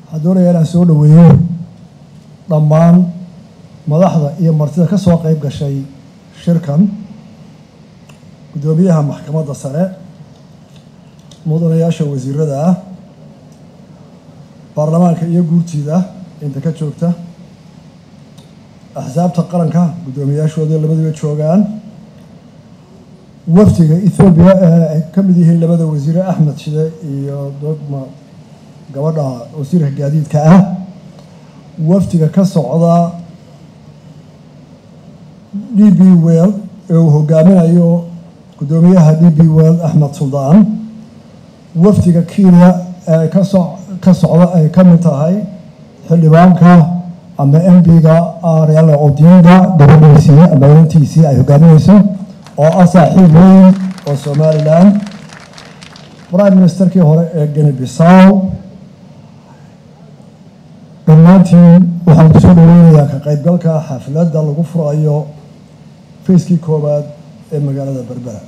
waxaan doonayaa inaan soo dhoweeyo dhammaan madaxda iyo martida ka soo qeyb gashay shirkan guddoomiyaha maxkamadda sare mudanayaasha wasiirada ah baarlamaanka iyo guurtiida inta ka joogta axsaabta qaranka guddoomiyaashooda labaduba joogaan wafdiga ethoobiya ee ay ka mid yihiin labada wasiire axmed shide iyo dogma gabadha wasiirka gaadiidka ah wafdiga ka socda d b well ee uu hogaaminayo guddoomiyaha d b well axmed suldaan wafdiga kenya ee kaso ka socda ay ka mid tahay xildhibaanka ama m b-ga ariala odinga gabadhiisii ama inantiisii ay hogaaminayso oo ah saaxiib weyn oo somalilan prime ministerkii hore ee geni bisaw dhammaantiin waxaan kusoo dhaweynayaa ka qaybgalka xafladda lagu furayo fayskii koowaad ee magaalada berbera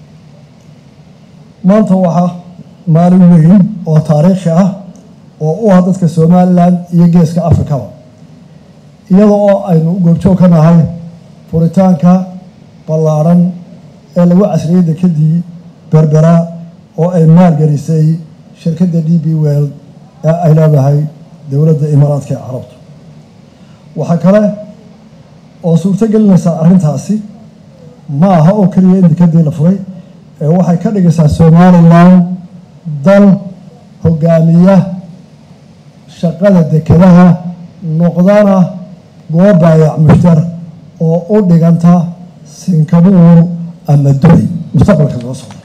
maanta waxaa maalin weyn oo taariikhi ah oo u ah dadka somalilan iyo geeska afrikaba iyada oo aynu goobjoog ka nahay furitaanka ballaaran ee lagu casriyey dekadii berbera oo ay maalgelisay shirkadda d b well ee ay leedahay dowladda imaaraadka ee carabtu waxaa kale oo suurto gelinaysaa arrintaasi ma aha oo keliya in dekadii la furay ee waxay ka dhigaysaa somalilan dal hogaamiya shaqada dekadaha noqdana goob baayac mushtar oo u dhiganta sinkabuur ama duli mustaqbalka soo socda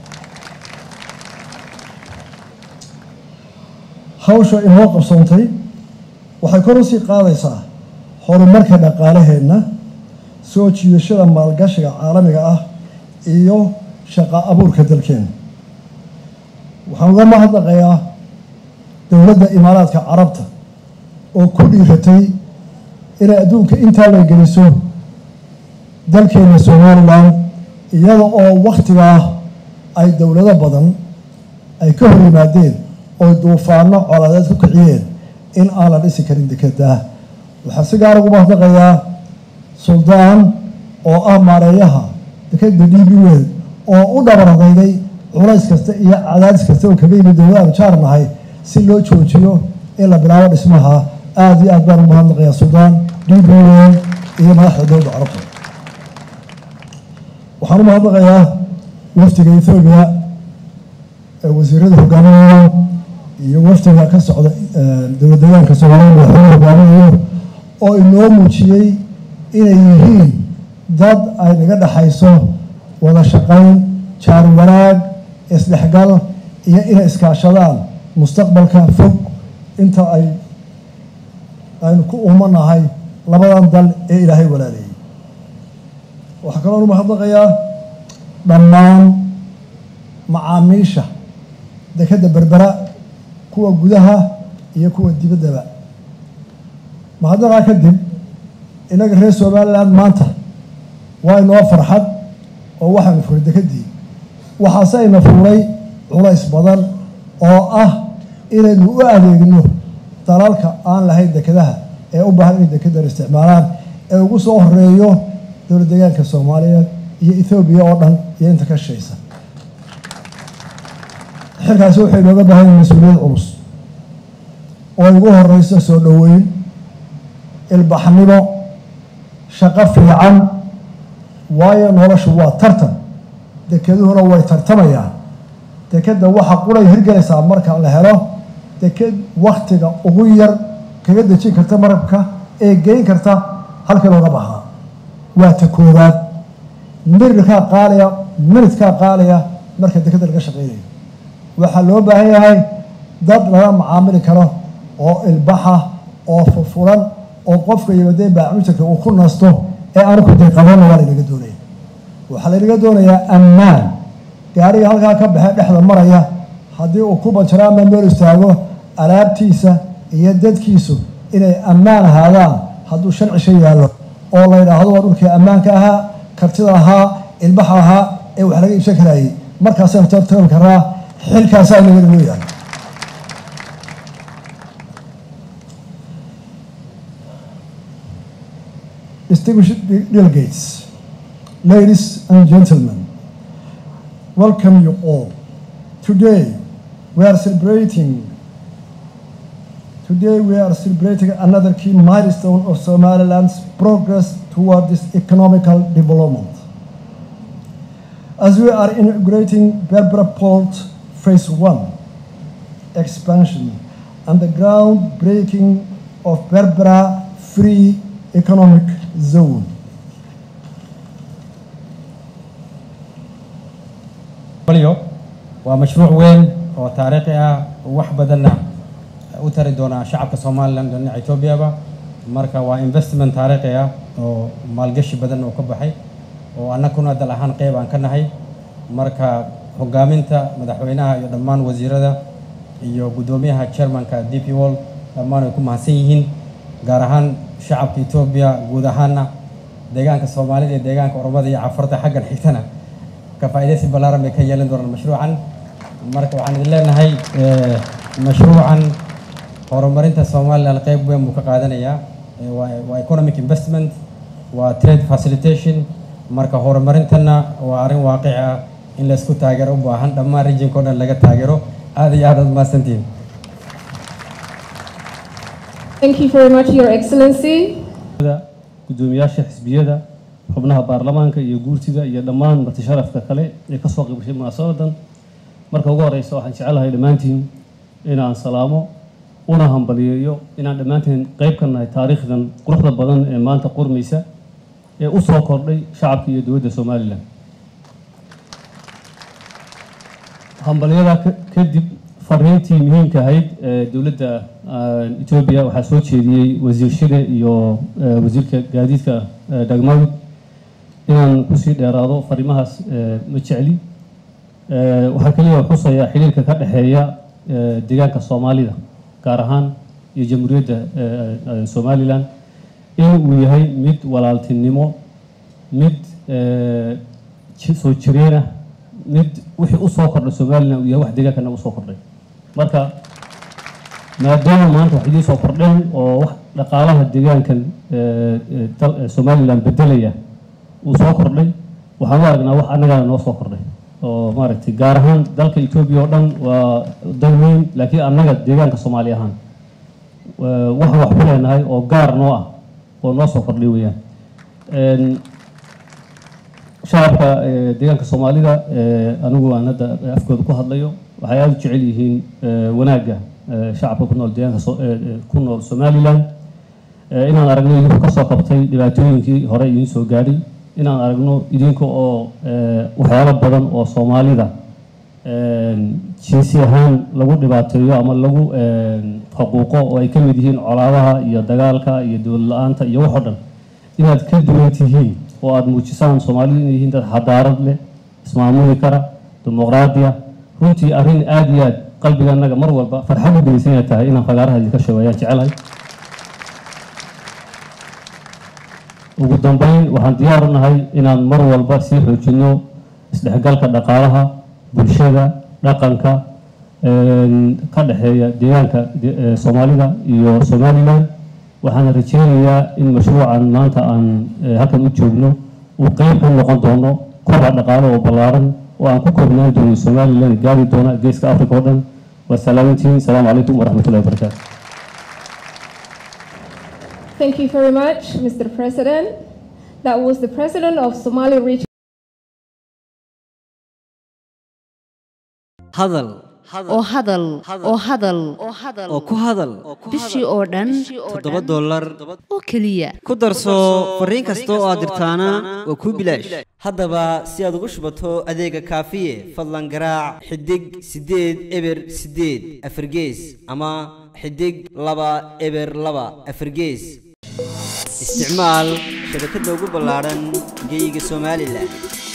hawsha inoo qabsoontay waxay kor usii qaadaysaa horumarka dhaqaalaheenna soo jiidashada maalgashiga caalamiga ah iyo shaqa abuurka dalkeena waxaan uga mahadnaqayaa dowladda imaaraadka carabta oo ku dhiiratay inay adduunka intaa la geliso dalkeena somalilan iyada oo wakhtigaa ay dowlado badan ay ka hor yimaadeen oo duufaano coladeed ku kiciyeen in aan la dhisi karin dekedaa waxaa si gaar ugu mahadnaqayaa suldaan oo ah maareeyaha dekeda d b wel oo u dhabaradaygay culays kasta iyo cadaadis kasta oo kaga yimid dowlada aanu jaar nahay si loo joojiyo in la bilaabo dhismaha aada iyo aad baan ugu mahadnaqayaa suldaan d b wel iyo madaxda dowladda carabta waxaan u mahadnaqayaa wafdiga ethoobiya ee wasiirada hogaaminayo iyo wafdiga ka socda dowlad deegaanka soomaaliya madaxweyne hogaaminayo oo inoo muujiyey inay yihiin dad ay naga dhexayso wada shaqayn jaar wanaag isdhexgal iyo inay iskaashadaan mustaqbalka fog inta ay aynu ku umanahay labadan dal ee ilaahay walaaleeyey waxaa kaloo u mahadnaqayaa dhammaan macaamiisha dekadda berbera kuwa gudaha iyo kuwa dibaddaba mahadnaqaa kadib innaga reer somalilan maanta waa inoo farxad oo waxaanu furay dekedii waxaase ayna fuuray culays badan oo ah inaynu u adeegno dalalka aan lahayn dekedaha ee u baahan inay dekedan isticmaalaan ee ugu soo horeeyo dowlad deegaanka soomaaliyeed iyo ethoobiya oo dhan iyo inta ka shaysa xilkaasi waxay nooga baahan yihin mas-uuliyad culus oo ugu horeyso soo dhoweyn ilbaxnimo shaqo fiican waayo noloshu waa tartan dekeduhuna way tartamayaan dekeda waxa quray hirgelaysaa marka la helo deked waktiga ugu yar kaga dejin karta marabka ee geyn karta halkii looga bahaa waa ta koowaad mirirkaa qaaliya minidkaa qaaliya marka dekeda laga shaqeynayo waxaa loo baahan yahay dad lala macaamili karo oo ilbaxa oo furfuran oo qofka yimadee baamujarka uu ku nasto ee aanu ku dayqabanna waa laynaga doonaya waxaa laynaga doonayaa ammaan gaariga halkaa ka baxee dhexda maraya haddii uu ku banjaro ama meel istaago alaabtiisa iyo dadkiisu inay ammaan ahaadaan hadduu sharcisha yaallo oo la yidhaahdo waa dhulkii ammaanka ahaa kartida ahaa ilbaxa ahaa ee wax laga iibsan karayay markaasaynu tartami karaa xilkaasaa inaga loo yahay distinguished de- delegates, ladies and gentlemen, welcome you all. Today we are celebrating Today we are celebrating another key milestone of Somaliland's progress toward this economical development. As we are inaugurating Berbera Port Phase 1 expansion and the groundbreaking of Berbera Free Economic Zone. balyo waa mashruuc weyn oo taariikhi ah oo wax badanna u tari doona shacabka somalilan dhinaca etoobiyaba marka waa investment taariikhi ah oo maalgashi badan oo ka baxay oo annaguna dal ahaan qeyb aan ka nahay marka hogaaminta madaxweynaha iyo dhammaan wasiirada iyo guddoomiyaha chairmanka d p wall dhammaan ay ku mahadsan yihiin gaar ahaan shacabka etoobiya guud ahaana deegaanka soomaalida iyo deegaanka oromada iyo cafarta xaggan xigtana ka faa'iidaysi ballaaran bay ka yeelan doonaan mashruucan marka waxaan idin leenahay eh, mashruucan horumarinta somaliland qeyb weyn buu ka qaadanayaa Eh, waa waa economic investment waa trade facilitation marka horumarintana waa arrin waaqici ah in la isku taageero u baahan dhammaan regionka o dhan laga taageero aad iyo aad aad mahadsantihiin Thank you very much, Your Excellency. gudoomiyaasha xisbiyada xubnaha baarlamaanka iyo guurtida iyo dhammaan marti sharafka kale ee kasoo qaybgashay munaasabadan marka ugu horeysa waxaan jecelahay dhammaantiin inaan salaamo una hambaliyeeyo inaan dhammaantiin qayb ka nahay taariikhdan quruxda badan ee maanta qurmaysa ee u soo kordhay shacabka iyo dowladda somalilan hambalyada ka- kadib fariintii muhiimka ahayd ee dowladda ah, etoobiya waxaa soo jeediyey wasiir shide iyo eh, wasiirka gaadiidka eh, dhagmawd inaan kusii dheeraado fariimahaas eh, ma jecli Eh, waxaa keliya xusayaa xiriirka ka dhexeeya eh, deegaanka soomaalida gaar ahaan iyo jamhuuriyadda eh, eh, somalilan in uu yahay mid walaaltinimo mid eh, ji- soo jireenah mid wixii u soo kordhay somalilan uu yahay wax deegaankana usoo kordhay marka maadaama maanta wax idiin soo kordheen oo wax dhaqaalaha deegaankan eh, eh, dal- eh, somalilan bedelaya uu soo kordhay waxaan u aragnaa wax annagana noo soo kordhay oo maaragtay gaar ahaan dalka etoobiya oo dhan waa dal weyn laakiin annaga deegaanka soomaali ahaan wa- waxaan wax ku leenahay oo gaar noo ah oo noo soo kordhay weeyaan Een, shacabka eh, deegaanka soomaalida eh, anigu aan hadda afkooda ku hadlayo waxay aada u jecel yihiin eh, wanaagga eh, shacabka ku nool deegaanka so- eh, eh, ku nool somalilan Eh, inaan aragno idinku kasoo qabtay dhibaatooyinkii hore idiin soo gaadhay inaan aragno idinka oo eh, waxyaalo badan oo soomaalida een, jinsi ahaan lagu dhibaateeyo ama lagu een, xuquuqo oo ay ka mid yihiin colaadaha iyo dagaalka iyo dowlad la-aanta iyo wax oo dhan inaad ka duwan tihiin oo aada muujisaan soomaalidu inay yihiin dad xadaarad leh ismaamuli kara dimuqraadiya runtii arrin aada iyo aad qalbiga annaga mar walba farxad u geysan inay tahay inaan fagaaraha idinka sheego ayaan jecelahay ugu dambeyn waxaan diyaar u nahay inaan mar walba sii xoojino isdhexgalka dhaqaalaha bulshada dhaqanka een, ka dhexeeya deegaanka de- ee soomaalida iyo somalilan waxaan rajeynayaa in mashruucan maanta aan eh, halkan u joogno uu qeyb ka noqon doono kobac dhaqaale oo ballaaran oo aan ku koobnaan doono somalilan gaari doona geeska africa oo dhan waa salaamantiin asalaamu calaykum waraxmatullahi wabarakaatu Thank you very much, Mr. President. That was the President of Somali Region. hadal oo hadal oo hadal oo ku hadal bishii oo dhan toddoba dollar oo keliya ku darso fariin kasta oo aad dirtaana waa kuu bilaash haddaba si aad ugu shubato adeega kaafiye fadlan garaac xidig siddeed eber siddeed afargees ama xidig laba eber laba afargees isticmaal shabakadda ugu ballaaran geyga somalilan